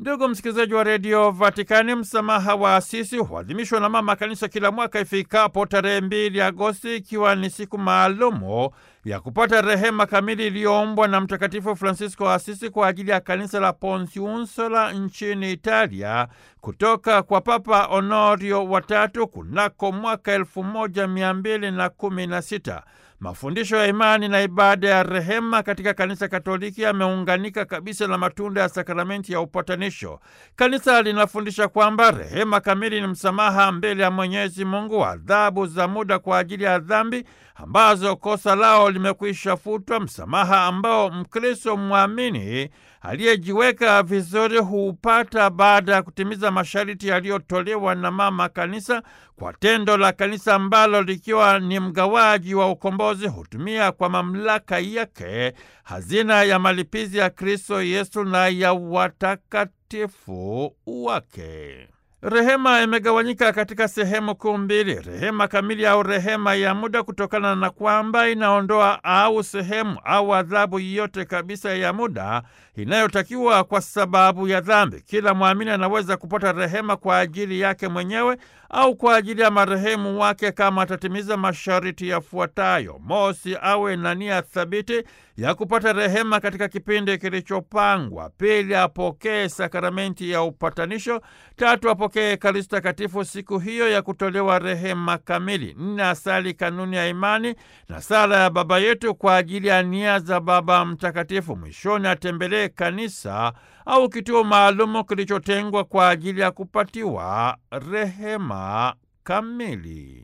Ndugu msikilizaji wa redio Vatikani, msamaha wa Asisi huadhimishwa na mama kanisa kila mwaka ifikapo tarehe mbili Agosti, ikiwa ni siku maalumu ya kupata rehema kamili iliyoombwa na Mtakatifu Francisco wa Asisi kwa ajili ya kanisa la Pontiunsula nchini Italia kutoka kwa Papa Honorio watatu kunako mwaka elfu moja mia mbili na kumi na sita. Mafundisho ya imani na ibada ya rehema katika kanisa Katoliki yameunganika kabisa na matunda ya sakramenti ya upatanisho. Kanisa linafundisha kwamba rehema kamili ni msamaha mbele ya Mwenyezi Mungu wa adhabu za muda kwa ajili ya dhambi ambazo kosa lao limekwisha futwa, msamaha ambao Mkristo mwamini aliyejiweka vizuri huupata baada ya kutimiza masharti yaliyotolewa na mama kanisa kwa tendo la kanisa ambalo likiwa ni mgawaji wa ukombozi hutumia kwa mamlaka yake hazina ya malipizi ya Kristo Yesu na ya watakatifu wake. Rehema imegawanyika katika sehemu kuu mbili: rehema kamili au rehema ya muda, kutokana na kwamba inaondoa au sehemu au adhabu yote kabisa ya muda inayotakiwa kwa sababu ya dhambi. Kila mwamini anaweza kupata rehema kwa ajili yake mwenyewe au kwa ajili ya marehemu wake kama atatimiza masharti yafuatayo: mosi, awe na nia thabiti ya kupata rehema katika kipindi kilichopangwa; pili, apokee sakramenti ya upatanisho; tatu, apokee Ekaristi Takatifu siku hiyo ya kutolewa rehema kamili; nne, asali kanuni ya imani na sala ya Baba Yetu kwa ajili ya nia za Baba Mtakatifu; mwishoni, atembelee kanisa au kituo maalumu kilichotengwa kwa ajili ya kupatiwa rehema kamili.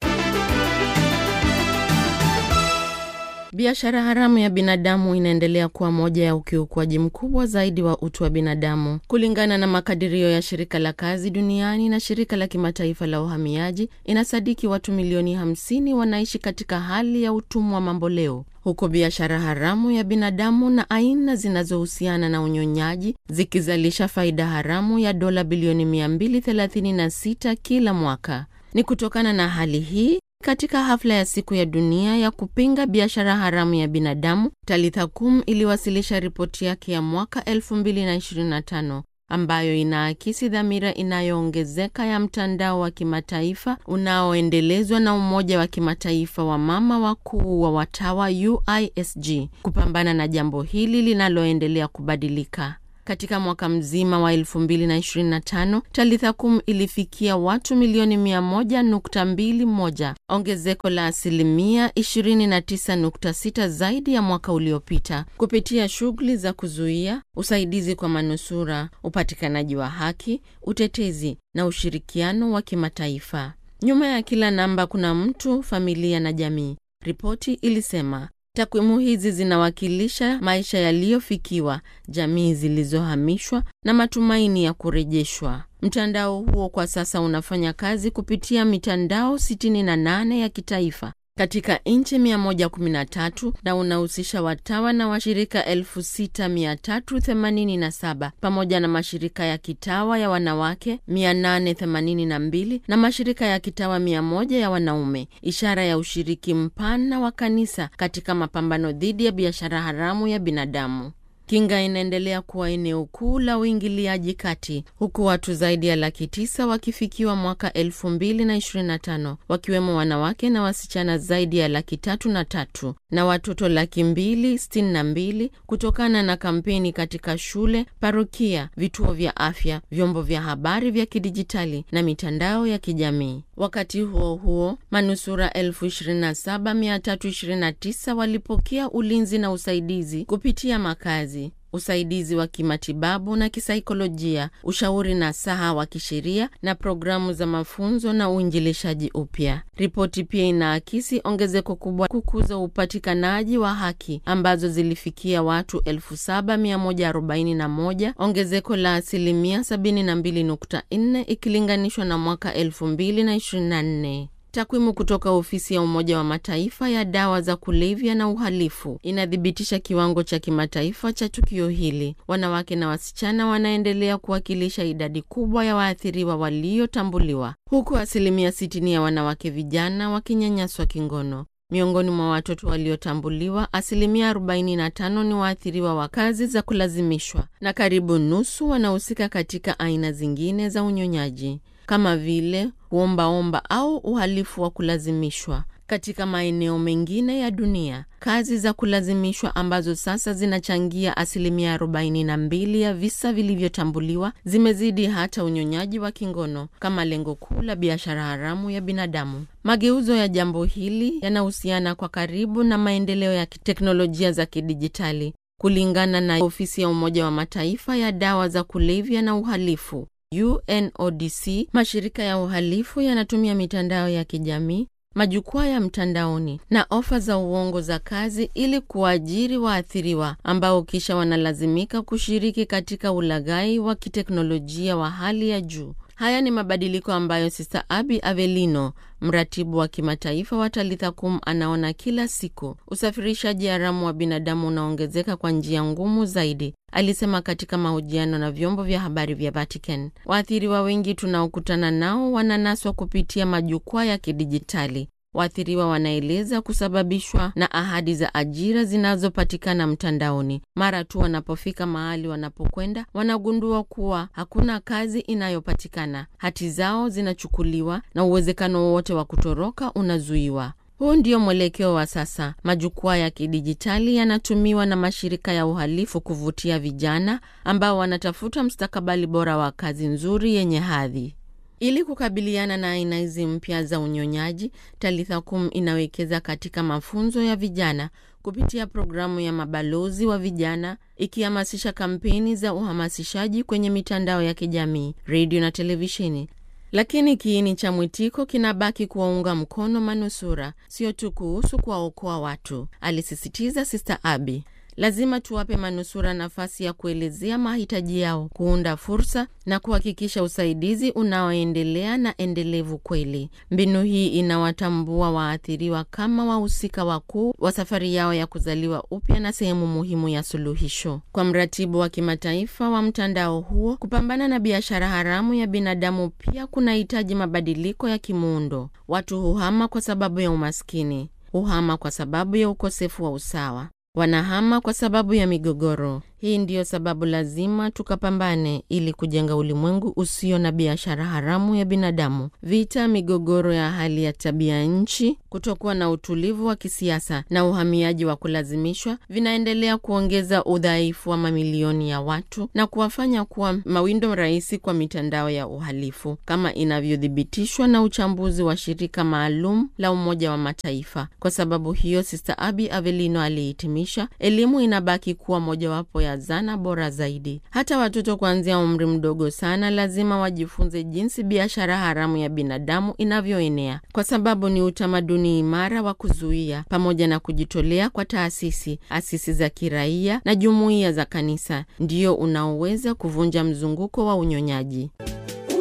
Biashara haramu ya binadamu inaendelea kuwa moja ya ukiukwaji mkubwa zaidi wa utu wa binadamu. Kulingana na makadirio ya shirika la kazi duniani na shirika la kimataifa la uhamiaji, inasadiki watu milioni 50 wanaishi katika hali ya utumwa mamboleo, huku biashara haramu ya binadamu na aina zinazohusiana na unyonyaji zikizalisha faida haramu ya dola bilioni 236 kila mwaka. Ni kutokana na hali hii katika hafla ya siku ya dunia ya kupinga biashara haramu ya binadamu, Talitha Kum iliwasilisha ripoti yake ya mwaka 2025 ambayo inaakisi dhamira inayoongezeka ya mtandao wa kimataifa unaoendelezwa na Umoja wa Kimataifa wa Mama Wakuu wa Watawa UISG kupambana na jambo hili linaloendelea kubadilika. Katika mwaka mzima wa 2025 Talitha Kum ilifikia watu milioni 100.21, ongezeko la asilimia 29.6 zaidi ya mwaka uliopita, kupitia shughuli za kuzuia, usaidizi kwa manusura, upatikanaji wa haki, utetezi na ushirikiano wa kimataifa. Nyuma ya kila namba kuna mtu, familia na jamii, ripoti ilisema. Takwimu hizi zinawakilisha maisha yaliyofikiwa, jamii zilizohamishwa na matumaini ya kurejeshwa. Mtandao huo kwa sasa unafanya kazi kupitia mitandao 68 ya kitaifa katika nchi 113 na unahusisha watawa na washirika 6387 pamoja na mashirika ya kitawa ya wanawake 882 na mashirika ya kitawa 100 ya wanaume, ishara ya ushiriki mpana wa kanisa katika mapambano dhidi ya biashara haramu ya binadamu. Kinga inaendelea kuwa eneo kuu la uingiliaji kati huku watu zaidi ya laki tisa wakifikiwa mwaka elfu mbili na ishirini na tano wakiwemo wanawake na wasichana zaidi ya laki tatu na tatu na watoto laki mbili sitini na mbili kutokana na kampeni katika shule, parokia, vituo vya afya, vyombo vya habari vya kidijitali na mitandao ya kijamii. Wakati huo huo, manusura elfu ishirini na saba mia tatu ishirini na tisa walipokea ulinzi na usaidizi kupitia makazi usaidizi wa kimatibabu na kisaikolojia, ushauri na saha wa kisheria na programu za mafunzo na uinjilishaji upya. Ripoti pia inaakisi ongezeko kubwa kukuza upatikanaji wa haki ambazo zilifikia watu 7141 ongezeko la asilimia 72.4 ikilinganishwa na mwaka 2024. Takwimu kutoka ofisi ya Umoja wa Mataifa ya dawa za kulevya na uhalifu inathibitisha kiwango cha kimataifa cha tukio hili. Wanawake na wasichana wanaendelea kuwakilisha idadi kubwa ya waathiriwa waliotambuliwa, huku asilimia 60 ya wanawake vijana wakinyanyaswa kingono. Miongoni mwa watoto waliotambuliwa, asilimia 45 ni waathiriwa wa kazi za kulazimishwa na karibu nusu wanahusika katika aina zingine za unyonyaji kama vile kuombaomba au uhalifu wa kulazimishwa. Katika maeneo mengine ya dunia, kazi za kulazimishwa ambazo sasa zinachangia asilimia 42 ya visa vilivyotambuliwa zimezidi hata unyonyaji wa kingono kama lengo kuu la biashara haramu ya binadamu. Mageuzo ya jambo hili yanahusiana kwa karibu na maendeleo ya teknolojia za kidijitali. Kulingana na ofisi ya Umoja wa Mataifa ya dawa za kulevya na uhalifu UNODC, mashirika ya uhalifu yanatumia mitandao ya kijamii, majukwaa ya mtandaoni na ofa za uongo za kazi ili kuajiri waathiriwa ambao kisha wanalazimika kushiriki katika ulaghai wa kiteknolojia wa hali ya juu. Haya ni mabadiliko ambayo Sister Abi Avelino, mratibu wa kimataifa wa Talitha Kum, anaona kila siku. Usafirishaji haramu wa binadamu unaongezeka kwa njia ngumu zaidi, alisema katika mahojiano na vyombo vya habari vya Vatican. Waathiriwa wengi tunaokutana nao wananaswa kupitia majukwaa ya kidijitali. Waathiriwa wanaeleza kusababishwa na ahadi za ajira zinazopatikana mtandaoni. Mara tu wanapofika mahali wanapokwenda, wanagundua kuwa hakuna kazi inayopatikana, hati zao zinachukuliwa na uwezekano wowote wa kutoroka unazuiwa. Huu ndio mwelekeo wa sasa. Majukwaa ya kidijitali yanatumiwa na mashirika ya uhalifu kuvutia vijana ambao wanatafuta mstakabali bora wa kazi nzuri yenye hadhi. Ili kukabiliana na aina hizi mpya za unyonyaji, Talitha Kum inawekeza katika mafunzo ya vijana kupitia programu ya mabalozi wa vijana, ikihamasisha kampeni za uhamasishaji kwenye mitandao ya kijamii, redio na televisheni. Lakini kiini cha mwitiko kinabaki kuwaunga mkono manusura, sio tu kuhusu kuwaokoa watu, alisisitiza Sister Abi. Lazima tuwape manusura nafasi ya kuelezea mahitaji yao, kuunda fursa na kuhakikisha usaidizi unaoendelea na endelevu kweli. Mbinu hii inawatambua waathiriwa kama wahusika wakuu wa safari yao ya kuzaliwa upya na sehemu muhimu ya suluhisho. Kwa mratibu wa kimataifa wa mtandao huo, kupambana na biashara haramu ya binadamu pia kunahitaji mabadiliko ya kimuundo. Watu huhama kwa sababu ya umaskini, huhama kwa sababu ya ukosefu wa usawa wanahama kwa sababu ya migogoro. Hii ndiyo sababu lazima tukapambane ili kujenga ulimwengu usio na biashara haramu ya binadamu. Vita, migogoro ya hali ya tabia nchi, kutokuwa na utulivu wa kisiasa na uhamiaji wa kulazimishwa vinaendelea kuongeza udhaifu wa mamilioni ya watu na kuwafanya kuwa mawindo rahisi kwa mitandao ya uhalifu, kama inavyothibitishwa na uchambuzi wa shirika maalum la Umoja wa Mataifa. Kwa sababu hiyo, Sister Abi Avelino alihitimisha, elimu inabaki kuwa mojawapo ya zana bora zaidi. Hata watoto kuanzia umri mdogo sana lazima wajifunze jinsi biashara haramu ya binadamu inavyoenea, kwa sababu ni utamaduni imara wa kuzuia, pamoja na kujitolea kwa taasisi, asisi za kiraia na jumuiya za kanisa, ndio unaoweza kuvunja mzunguko wa unyonyaji.